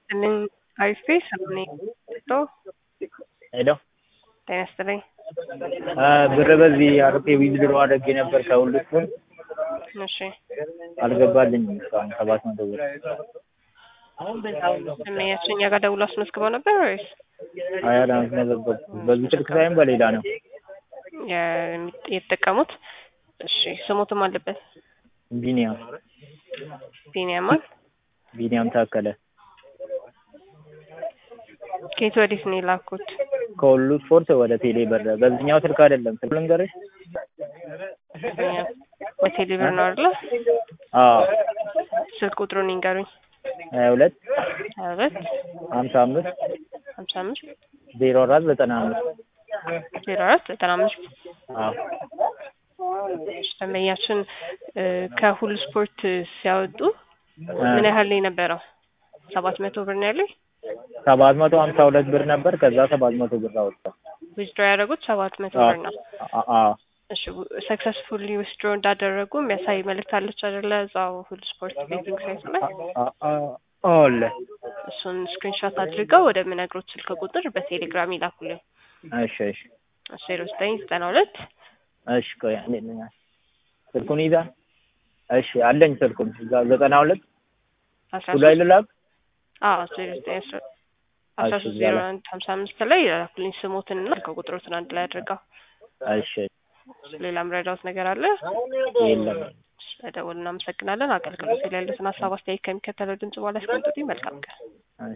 ይስጥልኝ አሪፍ ሰምኔ ቶ ሄሎ ጤና ይስጥልኝ ብር በዚህ አርፔ ዊዝድሮ አድርጌ ነበር ከሁሉ ስፖርት እሺ አልገባልኝም እስካሁን ሰባት መቶ ብር ስሜያችን እኛ ጋር ደውሎ አስመዝግበው ነበር ወይስ አይ አላስመዘገብኩም በዚህ ስልክ ሳይሆን በሌላ ነው የሚ- የተጠቀሙት? እሺ ስሙትም አለበት ቢኒያም ቢኒያማን ቢኒያም ታከለ ከየት ወዴት ነው የላኩት? ከሁሉ ስፖርት ወደ ቴሌ ብር በዚህኛው ስልክ አይደለም ስልክ ልንገርሽ በቴሌ ብር ነው አይደለ? አዎ ስልክ ቁጥሩን ይንገሩኝ። ሀያ ሁለት ሀያ ሁለት ሀምሳ አምስት ሀምሳ አምስት ዜሮ አራት ዘጠና አምስት ዜሮ አራት ዘጠና አምስት አዎ ደንበኛችን እ ከሁሉ ስፖርት ሲያወጡ ምን ያህል ነው የነበረው? ሰባት መቶ ብር ነው ያለኝ። ሰባት መቶ ሀምሳ ሁለት ብር ነበር ከዛ ሰባት መቶ ብር አወጣው ዊዝድሮ ያደረጉት ሰባት መቶ ብር ነው። አ- አዎ እሺ ሰክሰስፉሊ ዊዝድሮ እንዳደረጉ የሚያሳይ መልእክት አለች አይደለ? እዛው ሁሉ ስፖርት ቤቲንግ ሳይት ላይ አ- አ- አለ እሱን ስክሪንሾት አድርገው ወደ ምነግሮት ስልክ ቁጥር በቴሌግራም ይላኩልኝ። እሺ እሺ ዜሮ ዘጠኝ ዘጠና ሁለት እሺ ቆይ አንዴ ልኛ ስልኩን ይዛ እሺ አለኝ ስልኩን እዛ ዘጠና ሁለት አስራ እሱ ላይ ሶስት ልላክ አዎ ዜሮ ዘጠኝ አስራ አስራ እሺ፣ ሶስት እዛ ዜሮ ላይ። አንድ ሀምሳ አምስት ላይ ይላኩልኝ ስሞትንና ስልክ ቁጥሮትን አንድ ላይ አድርገው። እሺ ሌላ ምረዳውት ነገር አለ? የለም ስለደወሉ እናመሰግናለን። አገልግሎት ላይ ያሉትን ሀሳብ አስተያየት ከሚከተለው ድምጽ በኋላ ያስቀምጡልኝ። መልካም ቀን።